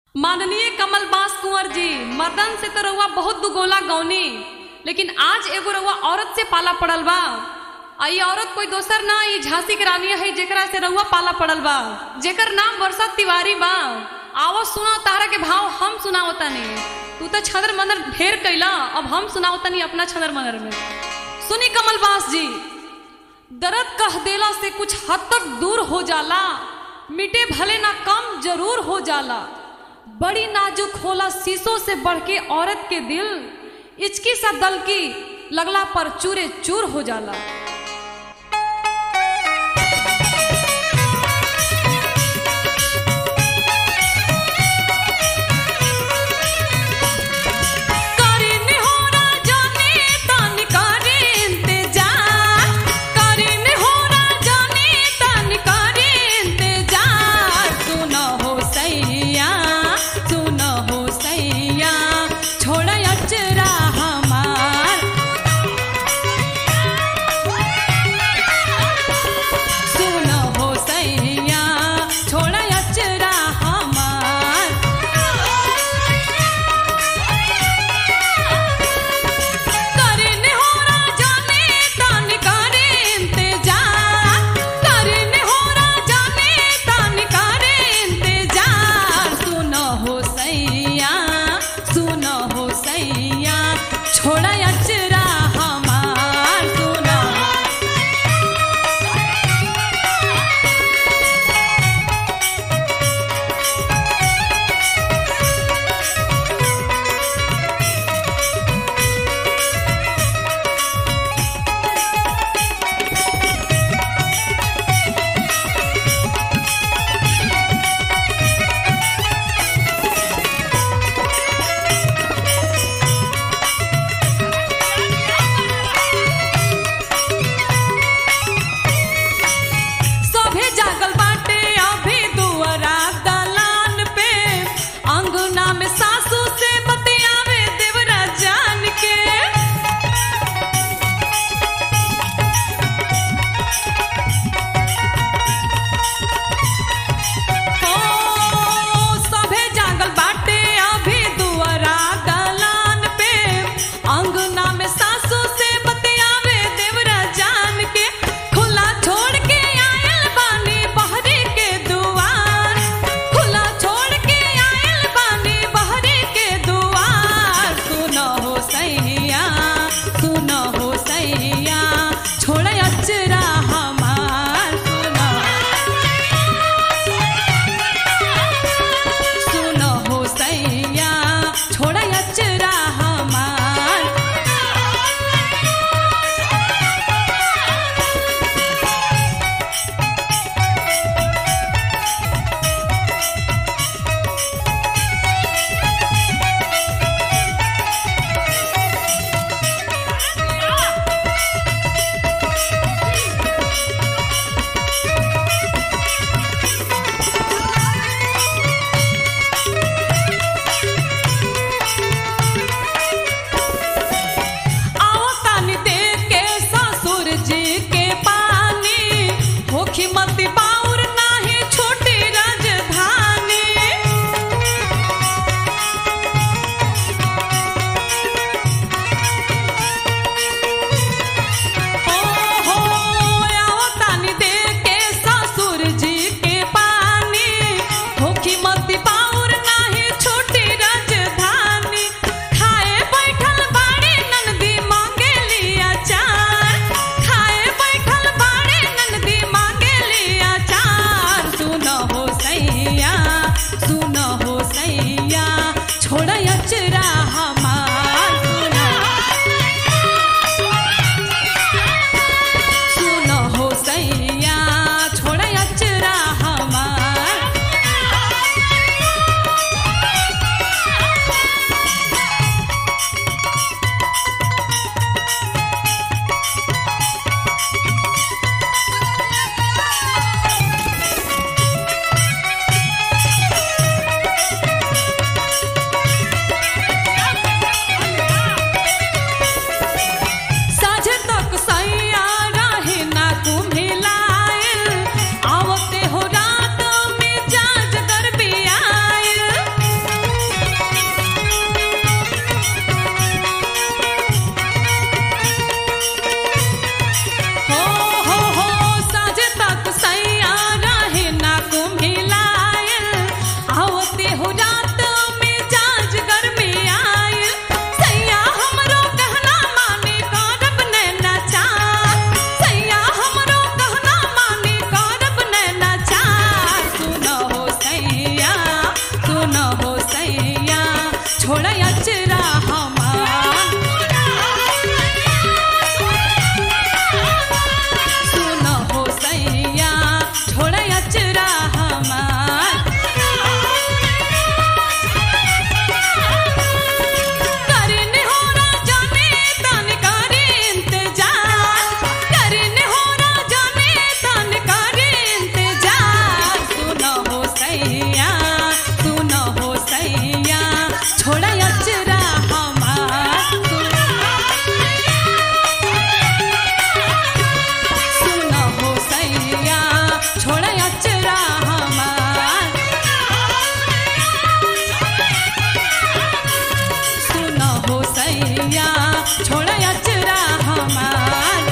माननीय कमल बास कुंवर जी मर्दन से तो रउआ बहुत दुगोला गौनी लेकिन आज एगो रउआ औरत से पाला पड़ल बा आ ई औरत कोई दोसर ना ई झांसी के रानी है जेकरा से रउआ पाला पड़ल बा जेकर नाम वर्षा तिवारी बा आवो सुना तारा के भाव हम सुनाओ तनी तू तो छदर मंदर ढेर कैला अब हम सुनाओ तनी अपना छदर मंदर में सुनी कमल बास जी दर्द कह देला से कुछ हद तक दूर हो जाला मिटे भले ना कम जरूर हो जाला बड़ी नाजुक होला शीशों से बढ़ के औरत के दिल इचकी सा दल की लगला पर चूरे चूर हो जाला करी निहोरा जाने तन करी इंतजार करी निहोरा जाने तन करी इंतजार सुन हो सैया सुन हो सैया छोड़ अचरा हमार होते हो रात में जाज घर में आए सैया हमरो कहना माने करब नैना चार सैया हमरो कहना माने करब नैना चार सुन हो सैया सुन हो सैया छोड़ अचरा हमार सुन हो सैया छोड़ अचरा हमार करने हो राजा ने तन करे इंतजार करने हो राजा ने तन करे इंतजार सुन हो सैया सुन हो सैया छोड़ अचरा हमार सुन हो सैया छोड़ अचरा हमार सुन हो सैया छोड़ अचरा हमार